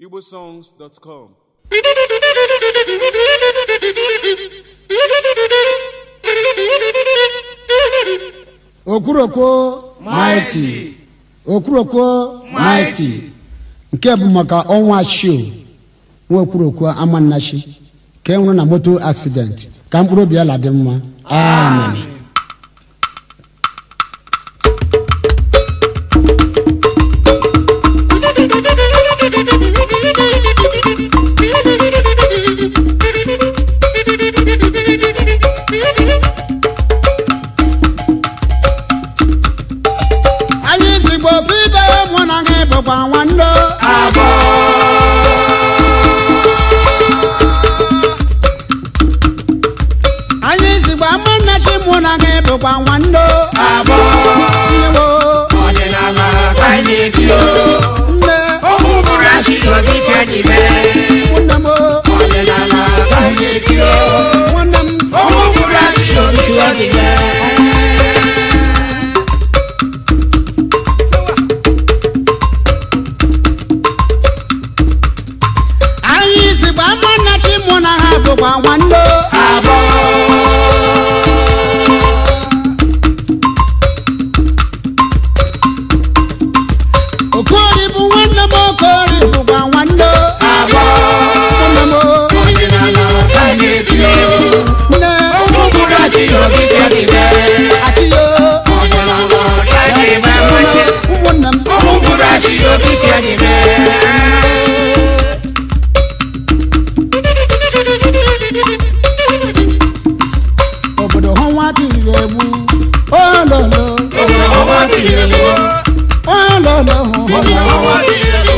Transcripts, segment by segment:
igbosongs.com okwurokwo maịtị okwurokwo maịtị nke bụ maka ọnwa shio nwa okwurokwo amannachi ka e nwụrụ na moto accident ka mkpụrụ obi ala dị mma amen anyị zigbo ofe ibe mụ na gị bụkwa nwanne abụọ anyị zigbo amannachi mụ na gị bụkwa nwanne abụọ iwo ọdịnala ka anyị na-eti o nne ụmụ bụrụ achị n'ogige n'ime nwanne m ọdịnala ka anyị na-eti o nwanne m ụmụ bụrụ achị n'ogige n'ime anyị zigbo amannachi mụ na ha bụkwa nwanne abụọ okori bụ nwanne m okori bụkwa nwanne abụọ nwanne m ọdịnala ka anyị na-eti o nne ụmụ bụrụ achị n'ogige n'ime atịyo ọdịnala ka anyị na-eme ụmụnne m ụmụ bụrụ achị n'ogige n'ime obodo hụ nwa tiri egbu ololo obodo ọnwa tiri elu ololo obodo ọnwa tiri elu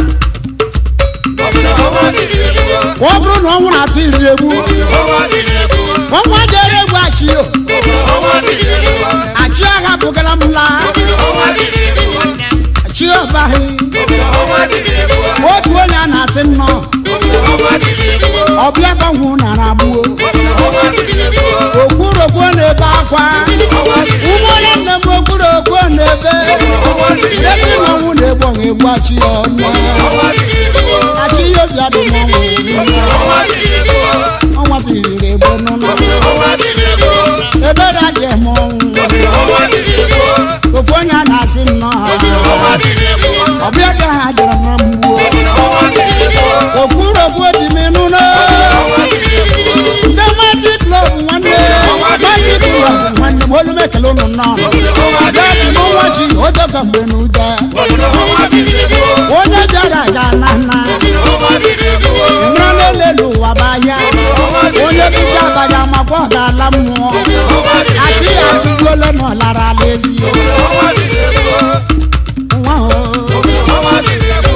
obodo ọnwa tiri elu ọ bụrụ na ọnwụ na-atụ iri egbu ọnwa tiri elu ọnwa jere egwu achio ọnwa tiri elu achị agha bụgara m laa ọnwa tiri elu chi ọbaghị ọnwa tiri elu otu onye a na-asị nnọọ ọnwa tiri elu ọbịa gbanwụ nara agbuo ọnwa tiri elu okwurokwo na-ebe akwa ụmụnne nne m okwurokwo na-ebe ezi na ọnwụ na-egbu ọha egbu achị ya ọnụ ọnwa tiri elu achị ya obi adị n'ọnwụ ọnwa tiri elu ọnwa tiriri egbo n'ụlọ ọnwa tiri elu ebere adị eme ọnwụ ọnwa tiri elu ofu onye a na-asị nnọọ ọnwa tiri elu ọbịa ka ha jere na mgbuo ọnwa tiri elu okwurokwo dị m n'ụlọ ọnwa tiri elu ndị mmadụ klọb nwanne mmadụ klọb nwanne m olu m ekele ụnụ nnọọ gaji n'ụwa ji oge ka mgbe na ụda ọnwa tiri elu onye bịara ga na na ọnwa tiri elu nrọla elelu ụwa bụ ahịa onye dịbịa abaghị amakwa ọ ga-ala mmụọ achị ya atụgbuola na ọ lara ala ezi ọnwa tiri elu nwa o ọnwa tiri elu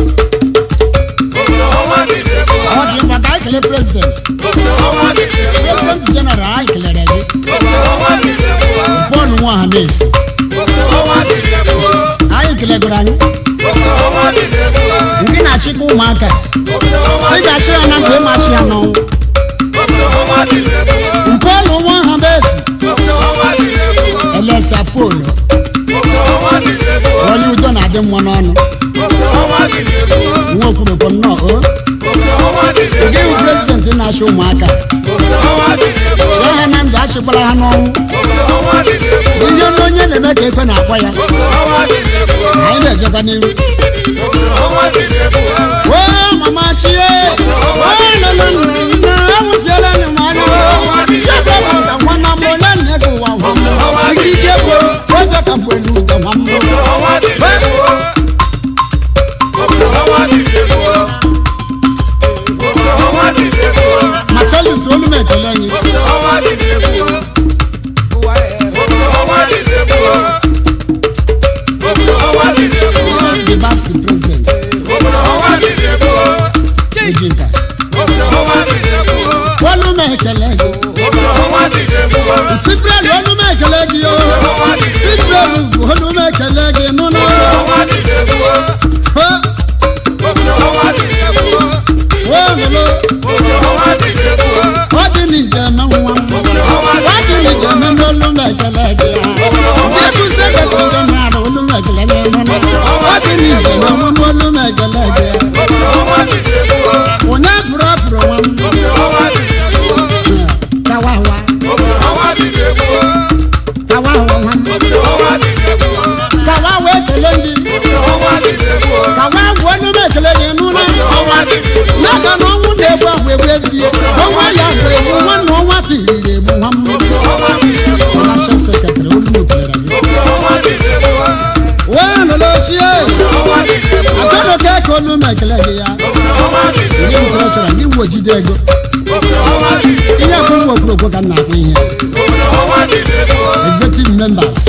ọnwa tiri elu ọ dị mkpa ka anyị kelee prezident ọnwa tiri elu prezident jeneral anyị kelere gị ọnwa tiri elu bọọlụ nwa ọha na-esi ọnwa tiri elu anyị kelegoro anyị ọnwa tiri elu ndị na-achịkwa ụmụaka ị ga-achị ya na nke ịmachi ya n'ọnwụ ọnwa tiri elu mpọlụ nwa ọha na-esi ọnwa tiri elu elesa polo ọnwa tiri elu onye udo na-adị mma n'ọnụ ọnwa tiri elu nwa okwurokwo nnọọ o ọnwa tiri elu gị bụ prezident na-achị ụmụaka ọnwa tiri elu chịa ha na ndụ achịkwara ha n'ọnwụ ọnwa tiri elu ihe onye onye na-eme ka ekwe na-akpọ ya ọnwa tiri elu anyị na-ejekwa n'ihu ọnwa tiri elu o mama chie awụziela anyị m anya chebe m ka nwanna m onye nne gị ụwa nwa m ikike bụ oge ka mgbe n'ugo nwa m ọnwa tiri elu ọnwa tiri elu ọnwa tiri elu masalis olu m ekele anyị ọnwa tiri elu ọnwa tiri elu ọnwa tiri elu the basi prezident ọnwa tiri elu ojinka ọnwa tiri elu olu m ekele gị ọnwa tiri elu sibrelu olu m ekele gị o sibrelu olu m ekele gị nụnụ ọnwa tiri elu ho ọnwa tiri elu wo lolo ọnwa tiri elu ọ dị n'ije eme nwa m ọ dị n'ije eme n'olu m ekele gị ya ndị bụ sekretari jeneral olu m ekele gị nụnụ ọ dị n'ije eme nwa m olu m ekele gị ya ya ga na ọnwụ na-egbu ahụ egbu ezie ọnwa ya bụ egbu nwanne ọnwa tiriri egbu nwa mmiri financial secretary olumotere gị wee lụrụ ochie akọrọ ka eke olu ma ekele gị ya ihe mkpọrọ chọrọ ndị uwe jide ego ihe bụ nwa okwurokwo ka m na-akpọ ihe executive members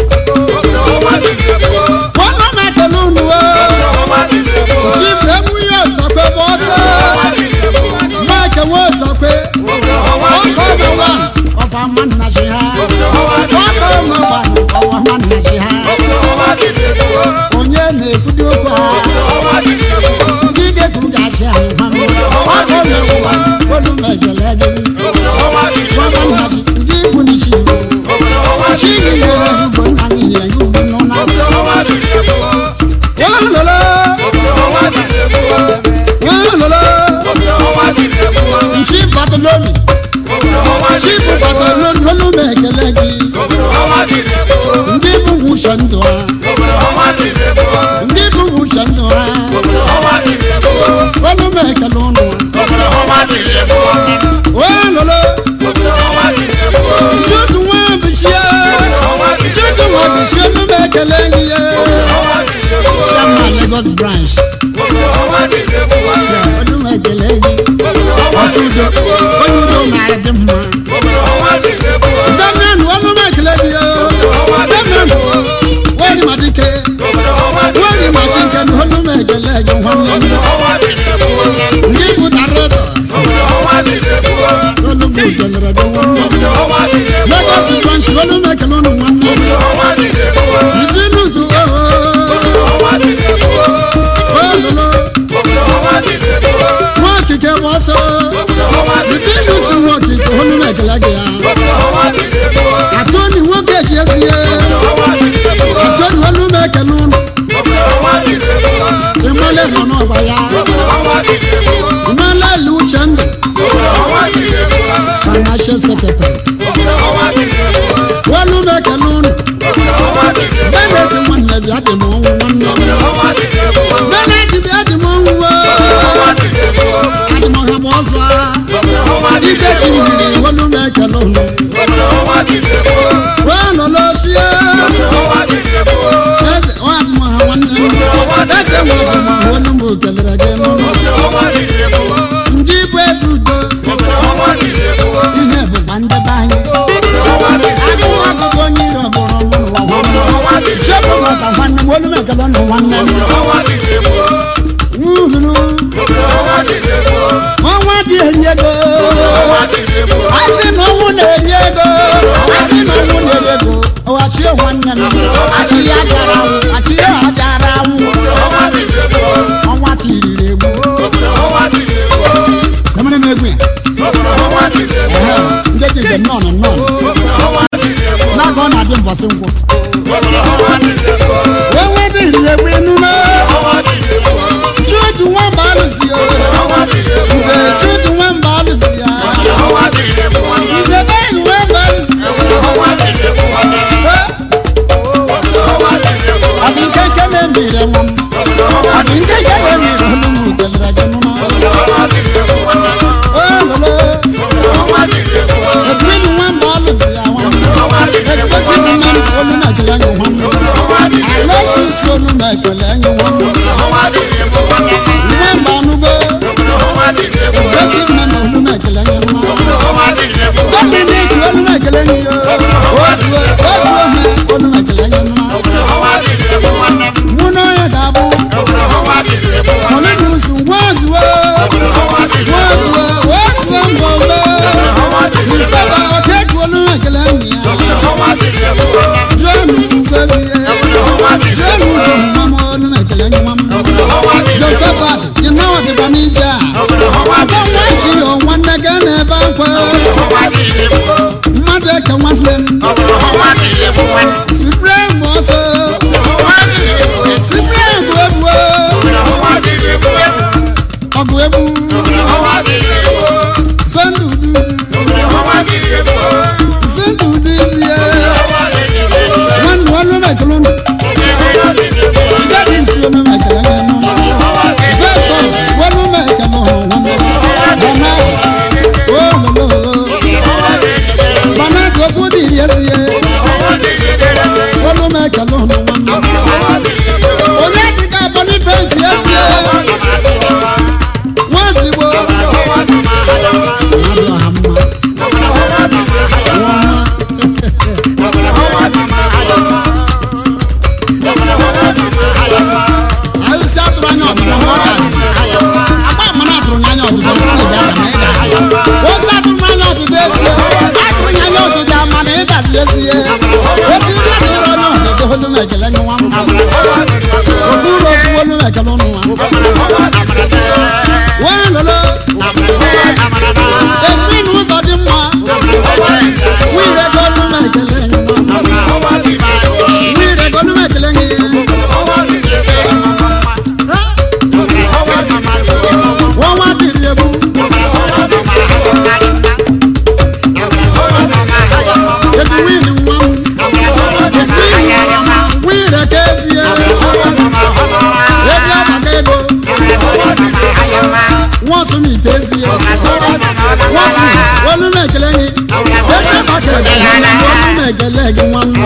kpọrọ m ekele unu chief emume ọsọkwe bụ ọsọ mike nwe ọsọkwe ọkọ ọmụwa ọfa mma nna chi ha ọkọ ọmụwa ọwa mma nna chi ha onye na-efudi okwu ha ndị ga-ekwu ga-achị anyị ha ọkọ ọmụwa olu mejele gị ọwa nna chi ndị ikwu n'isi chi gị nyere gị ugbo nna gị nyere gị ugbo n'ụna walolo walolo nchi babiloni chi bụ babiloni olu ma ekele gị ndị bụ nwuche ndụ ha ndị bụ nwuche ndụ ha olu ma ekele ụnụ walolo ntutu nwa bishie ntutu nwa bishie olu ma ekele gị ye chairman lagos branch olu ma ekele gị ọchụ udo onye udo na-adị mma damian olu ma ekele gị ye damian wari ma dike wari ma dike na olu ma ekele gị nwanne m ndị bụ director olu ma ekele gị nwanne m lagos branch olu ma ekele ụnụ nwanne m ndị nusu ooo ololo nwa okike bụ ọsọ ndị nusu nwa okike olu ma ekele gị ya atoni nwoke ji esi ya atoni olu ma ekele ụnụ ịmale nọ n'ọgba ya ịmale lu uche ndụ financial secretary olu ma ekele ụnụ beneti nwanne bịa dị m ọnwụ nwanne m beneti bịa dị m ọnwụ oo adị m ọha m ọzọ ike ji mmiri olu ma ekele ụnụ wee nọ n'ofie eze ọ adị m ọha nwanne m eze nwe dị m ọha olu m kelere gị n'ụlọ ndị bụ eze udo ihe bụkwa ndị be anyị agụụ ọgụgụ onye iro bụrụ m n'ụwa nwanne m chebụ maka nwanne m olu m ekele ụnụ nwanne m nwuhuru ọnwa dị eri ego asị na ọnwụ na-eri ego asị na ọnwụ na-eri ego ọghachie nwanne m achị ya gara anwụ achị ya gara anwụ ọnwa tiriri egbu emere m egwu ya Ehe, ndị ejide nnọọ nnọọ n'aka ọ na-adị mbọsị nkwụ wee nwee dị iri egbu enume chutu nwamba alụsi ya nze chutu nwamba alụsi ya nze bẹ́ẹ̀ nwamba alụsi ya ọdị nkeke na-emire nwa m ọdị nkeke na-emire olu m kelere gị nụma ololo edwin nwamba alụsi ya nwa m executive member olu na-ekele anyị nwa m alechi isi olu na-ekele anyị nwa m nwamba anụgo executive member olu na-ekele anyị nwa m dominic olu na-ekele anyị yo ozuo ozuo ha olu na-ekele anyị nwa mụ na onye ga-abụ ọlụnusu nwazuo nwazuo ozuo mbọmbe mistaba okeke olu na-ekele anyị ya john ugobie john ugomama olu na-ekele anyị nwa m josephat ịnawa dịba n'ije a ọgọ nwa chi yo nwanne gị na-ebe akwa mmadụ eke nwanne m sibrem ọsọ sibrem bụ egwu ọgụ egwu sondu udu sondu udu isi ya nwanne ọnụ mekele ụnụ ìjáde ìsì omi mẹkẹlẹ yẹn nù festus wọnú mẹkẹlẹ ọhún nwanne nwaọsụ m ite ezi ya nwaọsụ olu m ekele gị eze maka ekele na olu m ekele gị nwanne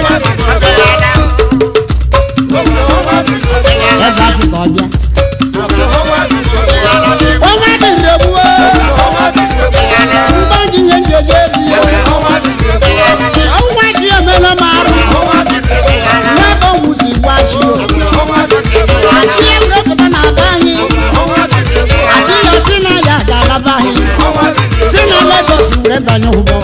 eze asị ka ọ bịa ọnwa dị ndegbuo mgbe gị nye njeje ezi ya ọnwa chi emela m arụ n'ebe ọnwụ si gwa chi o achị ya wepụta na aba anyị achị ya si na ya ga-alaba anyị si na Lagos were banye ụgbọ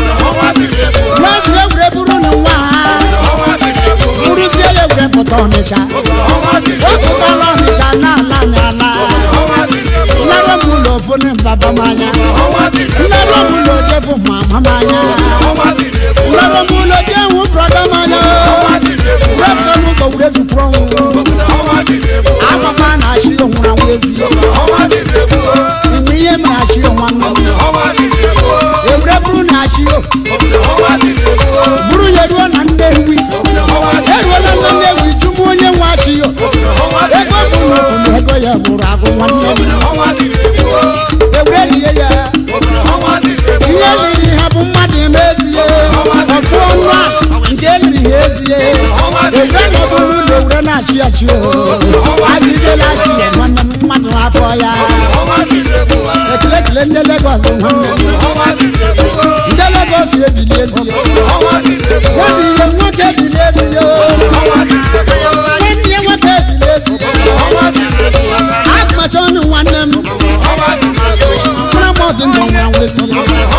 n'otu egwure bụrụ na nwa ha bụrụzie ya were pụta Ọnịcha wepụtala Ọnịcha n'ala n'ala nlere m ụlọ ofu na mbaba m anya nlere m ụlọ ojebu mama m anya nlere m ụlọ je nwu brọda m anya wepụta n'ụzọ were zukwuru ọnwụ amama na achị onwụrụ anwụ ezi inwe ihe mere achị nwanne m ewure bụrụ na achị o bụrụ ya ruo na nnewi eruola na nnewi jụmụ onye nwe achị o ego bụ na ego ya bụrụ agụ nwanne m ewure lie ya ihe liri ha bụ mmadụ eme ezie ofu ọnụ a nke eliri ha ezie ewure nọbụrụ ụlọ ewure na-achị achị o adịdela achị ya nwanne m mmadụ afọ ya ekele ekele ndị Lagos nwanne m ndị Lagos ebili ezie nwanne ihe nwoke ebili ezie nwanne ihe nwoke ebili ezie akpacha ọnụ nwanne m mkpụrụ mọdụ ndụ nwa nwezie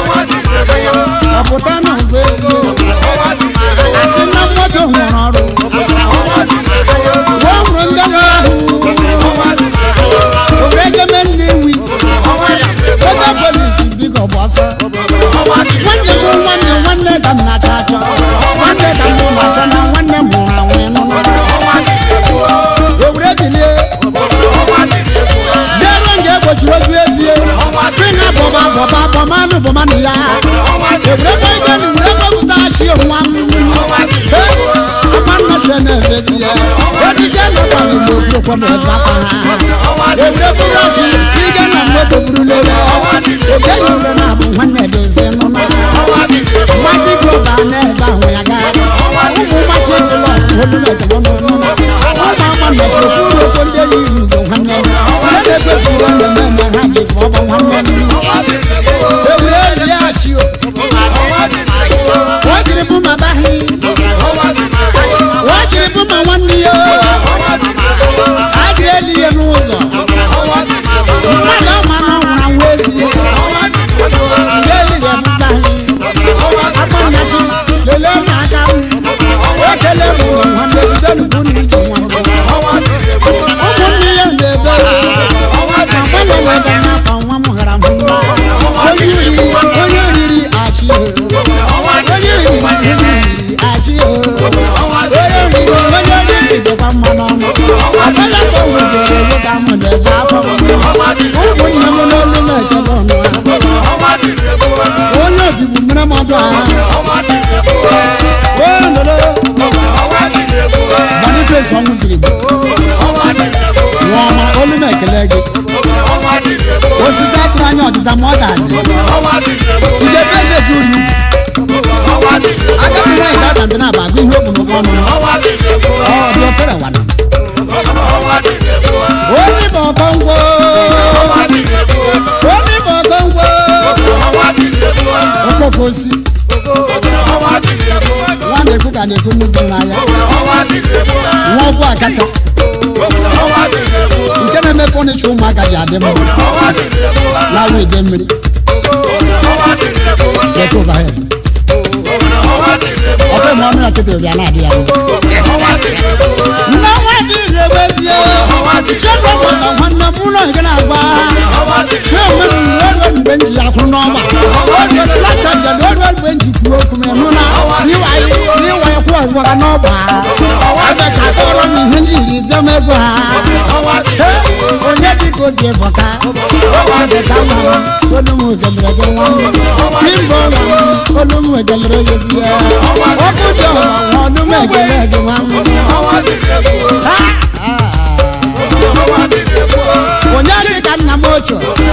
ọpụta na ụzọ ezie asị na mmadụ nwere ọrụ gwa hụrụ ndị lụrụ ahụ owere egeme nnewi ebe polisi biko gbasa nwanne m nwanne nwanne ka m na-achọ achọ nwanne ka m na-achọ na nwanne m nwụrụ anwụ ịnụnụ owere bilie bịaruo nke egbochiri ozu ezie si na bọba bọba bọmanụ bọmanụ ya ewere ego na were gbapụta chi nwa m amannachi na-emezi ya edizie na ọgbara igbo okwukwo na ebe akwa ha ewere bụrụ ọchị ịga na mmadụ buru lele ebe enyi ure na abụ nwanne dozie nụna mmadụ glọba na-ebe ahụ ya gaa ụmụ mmadụ ebụla olumekele ọnụnụna ụmụ ama mechiri kwuru okwu ndị enyi iri igbo nwanne m ndị na-ekpepụrụ mmemme eme ha ji ka ọ bụ nwanne m ewere rie achị o o jiri bụ ma bahi o jiri bụ ma nwanne ya a jiri eli ihe n'ụzọ mmadụ ama na ọ nwụrụ anwụ ezi ndị eli ga-ebutaghị akpọnyachi lelee m aka m ekele m ụlọ nwanne jide nnukwu na ije nwanne ụmụnne ya na-ebe agbala webe n'afọ nwa m ghara m mma onye riri onye riri achị onye riri onye riri achị onye riri onye riri dịkwa mma n'ọnụ agbala ka o wegere ego ka m na-ebe afọ ụmụnne m n'olu m ekele ọnụ ha onye obibu mere m ọdụ agha ololo Boniface ọnwụ ziri m nwa ọma olu m ekele gị osisi atụrụ anya ọdịda ma ọ dazi ije pezeji uri agadi nwaanyị dada ndị na-aba agụ ihe okwu n'ụkwụ ọnụ ọ dị ofere wana onye bụ ọkọngwo onye bụ ọkọngwo okpoko osi nwa na-ekwu ka na-ekwu nnukwu n'anya nwa ọgwụ akaka nke na-eme fọnicha ụmụaka ji adị mma na awa ide mmiri weta ụba ya eze ọkụ ma ọnụ na kịta obi a na-adị ya mma nne nwa dị ire bezie chekwa maka nwanne m ụlọ nke na-agba chee onwe m ruo mgbe m ji ya kwụ n'ọgba lacha njem ruo mgbe m ji kwuo okwu m ịnụ na si ịwanye si ịwanye kwụ ọzọ ga n'ọgba abacha kọrọ m ihe ndị iri bịa m ego ha onye dịka obi bụta ọdịka nwa m olu m egelere gị nwa m kimbo nwa m olu m egelere gị di ya ọkụ dị ọma nwa olu m egelere gị nwa m ha onye dịka nna m ochie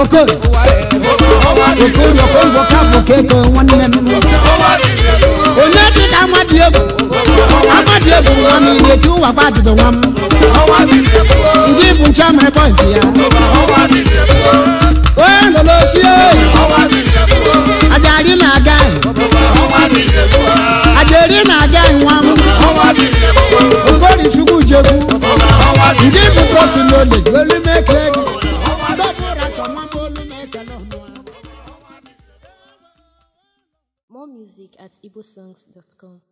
koko okorie okongwo kapụ keko nwanne m onye dị ka amadị egwu amadị egwu nwa m ihe chi ụwa gbajide nwa m ndị bụ nche mere bọịsị ya onye lolochie ajari na-aga ajari na-aga nwa m okori chukwu jegwu ndị bụ prosilole olumeke gị ndọbụra chọ nwa m olumekele ọnụa More music at igbosongs.com.